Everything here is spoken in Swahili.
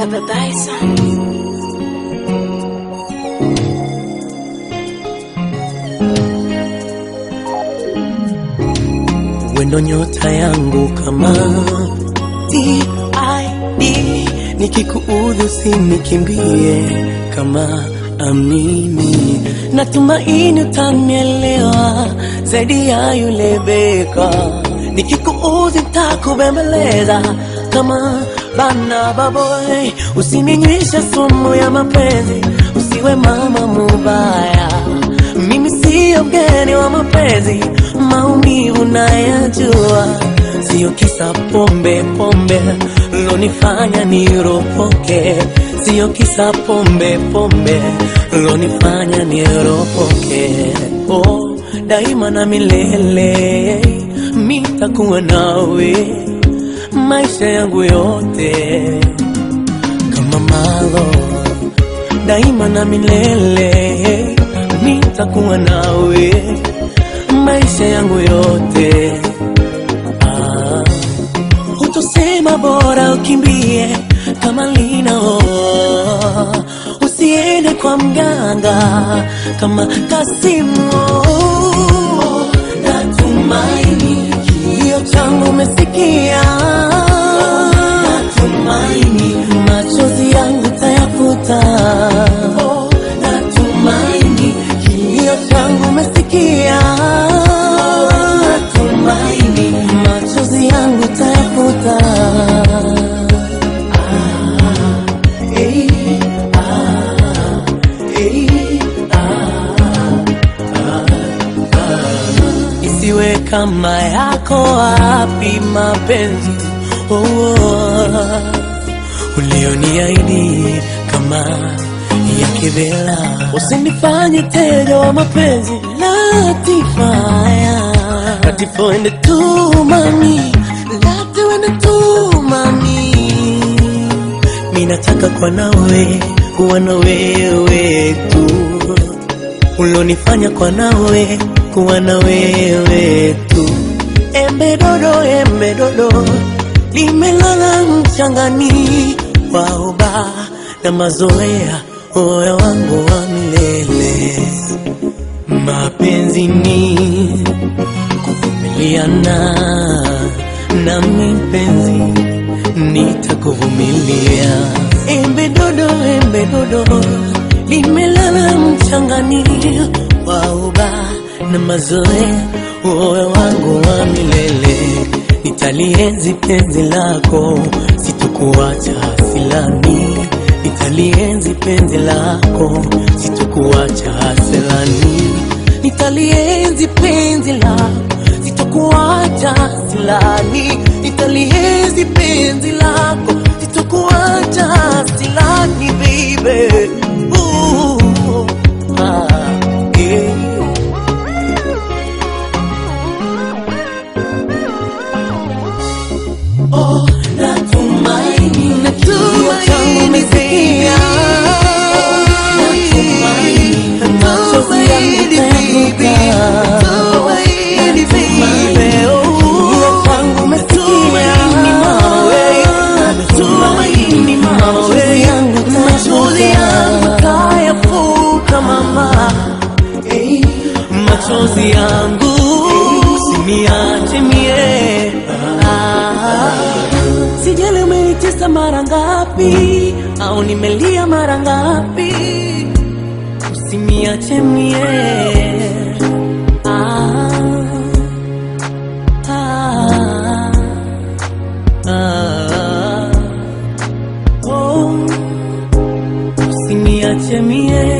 Baba Bison. wendo nyota yangu kama TID nikikuudhi usinikimbie kama amini natumaini utanielewa zaidi ya yule beka nikikuudhi takubembeleza kama bana baboy usininywisha sumu ya mapenzi usiwe mama mubaya mimi siyo mgeni wa mapenzi, maumivu nayajua, siyo kisa pombe pombe lonifanya niropoke, siyo kisa pombe pombe lonifanya niropoke. Oh, daima na milele mitakuwa nawe maisha yangu yote kama malo daima na milele nitakuwa nawe maisha yangu yote. Ah, hutosema bora ukimbie kama linao, usiende kwa mganga kama Kasimu. Natumaini kilio changu umesikia, natumaini machozi yangu tayafuta. Natumaini kilio changu umesikia, natumaini machozi yangu tayafuta. Ah, eh, ah, eh, isiwe kama yako wapi mapenzi oh, oh, ulioniahidi kama ya kivela usinifanye teja wa mapenzi latifaya latifoende tu mami latiwende tu mami mi nataka kwa nawe kuwa na wewe tu ulonifanya kwa nawe kuwa na wewe tu. Embe dodo, embe dodo limelala mchangani, waoba na mazoea, moyo wangu wa milele. Mapenzi ni kuvumiliana, nami mpenzi nitakuvumilia. Embe dodo, embe dodo limelala mchangani, waoba na mazoea, moyo wangu wa milele. Nitalienzi penzi lako, sitokuacha silani. Nitalienzi penzi lako, sitokuacha silani. Nitalienzi penzi lako, sitokuacha silani. Nitalienzi penzi lako, sitokuacha silani, baby. Ooh, ah, yeah. Oh, natumaini natumaini umesikia. Natumaini machozi yangu tayafuta. Natumaini kilio changu umesikia. Natumaini machozi yangu tayafuta, mama. Machozi yangu usiniache mie Ah. Sijali umenitesa mara ngapi au nimelia mara ngapi, usiniache mie. Ah, ah, ah, oh, usiniache mie.